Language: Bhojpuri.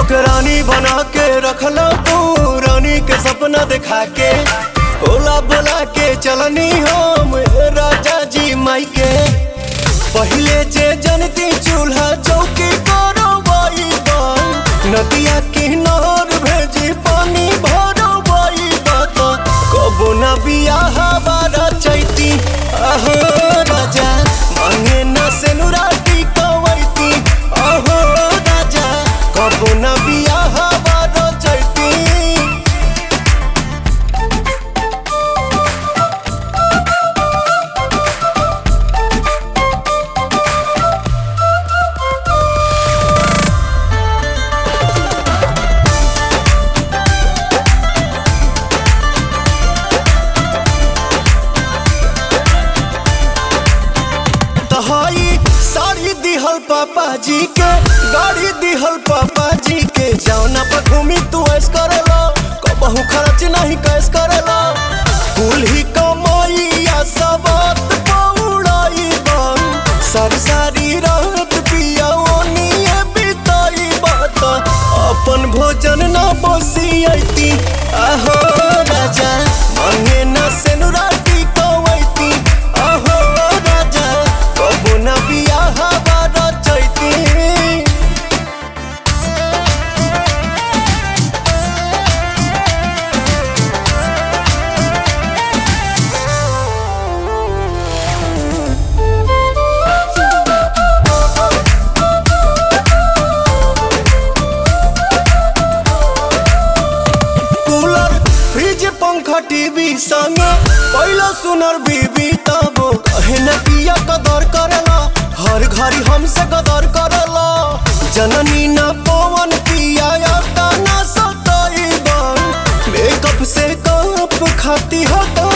हमके रानी बना के रखला तू रानी के सपना दिखा के ओला बोला के चलनी हम राजा जी माई के पहले जे जनती चूल्हा चौकी करो नदिया किनार भेजी पानी भरो बाई बात कबो न बियाह बारा चैती अहो राजा मांगे न सेनुराटी कवैती अहो राजा कबो न बियाह बारा चैती तहाई साड़ी दिहल पापा जी के गाड़ी दिहल पापा जी के जौना पर घूमी तू ऐस करेला कबहू खर्च नहीं कैस करेला कुल ही कमाइया सबत पौड़ाई बन सारी सारी रात पिया ओनिए बिताई बात अपन भोजन न बसियती आहो राजा मांगे न सेनुराटी कवैती आहो राजा कबो न बियाह बारा चैती कूलर फ्रिज पंखा टीवी संगे पहला सुनर बीबी तब कहे न पिया कदर करला हर घड़ी हमसे कदर करला जननी न पवन पिया या न सताई बन मेकअप से कप खाती हटा